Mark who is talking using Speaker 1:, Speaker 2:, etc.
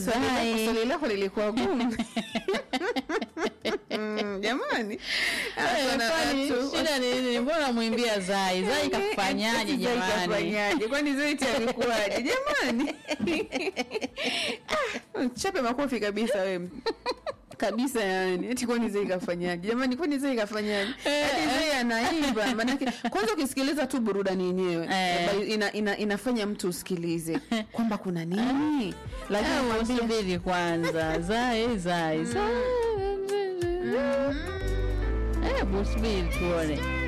Speaker 1: Swali lako-
Speaker 2: Zai.
Speaker 1: swali lako lilikuwa gumu Mm, jamani
Speaker 2: Eh,
Speaker 1: Kuna
Speaker 2: kwani
Speaker 1: watu-
Speaker 2: shida ni nini? Mbona mwimbia Zai? Zai kafanyaje
Speaker 1: Eti Zai
Speaker 2: jamani?
Speaker 1: kafanyaje? kwani Zaiti alikuwaje jamani Ah, chape makofi kabisa wewe kabisa yani eti kwani Zai kafanyaje jamani kwani Zai kafanyaje
Speaker 2: Eh,
Speaker 1: eti Zai anaimba manake kwanza ukisikiliza tu burudani yenyewe
Speaker 2: Eh.
Speaker 1: eh, ina, ina, inafanya mtu usikilize kwamba kuna nini lakini
Speaker 2: Hebu
Speaker 1: mwambie-
Speaker 2: subiri kwanza. Zai, Zai, Zai. Hebu subiri tuone.